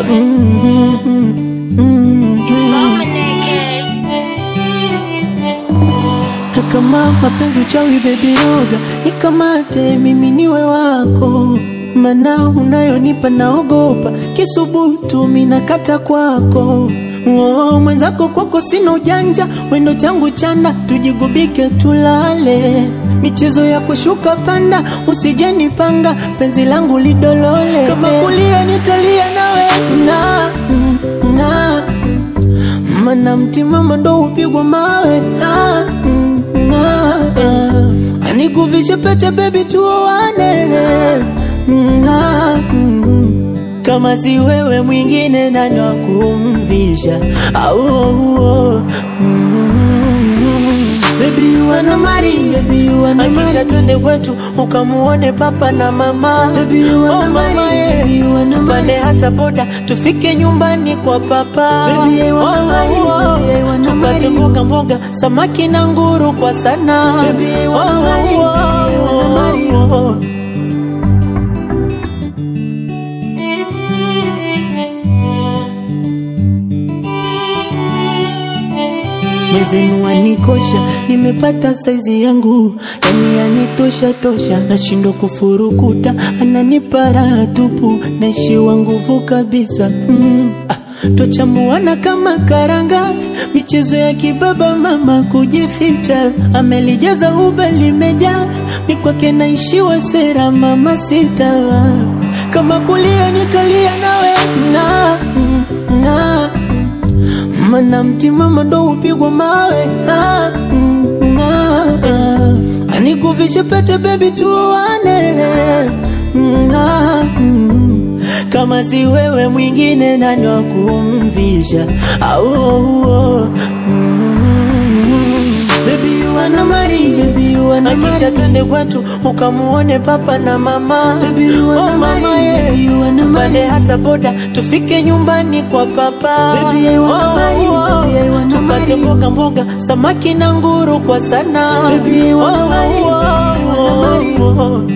It's Bomaneke. kama mapenzi uchawi bebi yoga nikamate mimi niwe wako mana unayonipa naogopa kisubutu minakata kwako Oh, mwenzako kwako sina ujanja wendo changu chanda tujigubike tulale michezo ya kushuka panda usijenipanga penzi langu lidolole kama kulia nitalia nawe na, na mana mtimama ndo upigwa mawe ah, mm, ah, ah. anikuvishe pete bebi tuoane mm, ah, mm. kama si wewe mwingine nani wa kumvisha au oh, mm. Baby you wanna marry, baby you wanna marry. Akisha twende kwetu ukamuone papa na mama. Baby you wanna marry, baby you wanna Tupande hata boda tufike nyumbani kwa papa. Baby I wanna marry, baby I wanna Tupate mboga mboga samaki na nguru kwa sana. Baby I wanna marry, baby I wanna marry. Mwezenu anikosha, nimepata saizi yangu, yani yanitosha tosha, nashindwa kufurukuta, ananipa raha tupu, naishiwa nguvu kabisa mm. ah, Twachamuana kama karanga, michezo ya kibaba, mama kujificha, amelijaza uba limejaa, mikwake naishiwa sera, mama sita, kama kulia nitalia nawe na, na mana mtimama ndo upigwa mawe ah, mm, ah, ah. anikuvishe pete bebi tuoane mm, ah, mm. kama si wewe mwingine nani wa kumvisha au oh, oh, mm. Baby you wanna marry, baby you wanna marry. Akisha twende kwetu ukamuone papa na mama. Baby you wanna oh, mama, marry, yeah. baby you wanna Tupande marry. hata boda tufike nyumbani kwa papa. Baby I wanna oh, marry, oh, baby I wanna tupate mboga mboga samaki na nguru kwa sana. Baby I wanna marry, baby I wanna marry.